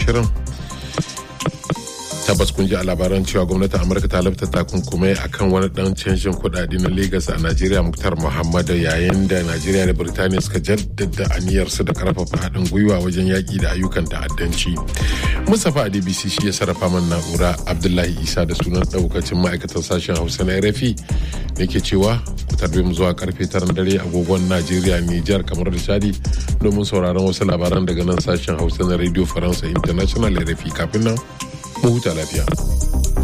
shirin tabbas kun ji a labaran cewa gwamnatin amurka ta lafta takunkumai akan wani dan canjin kudade na lagos a najeriya muktar muhammadu yayin da najeriya da birtaniya suka jaddada aniyarsu da karfafa haɗin gwiwa wajen yaƙi da ayyukan ta'addanci mustapha a dbc shi ya sarrafa man na'ura abdullahi isa da sunan ɗaukacin ma'aikatan sashen hausa na rfi da ke cewa ku tarbe mu zuwa karfe tara dare agogon najeriya nijar kamar da chadi domin sauraron wasu labaran daga nan sashen hausa na radio faransa international rfi kafin nan mu huta lafiya.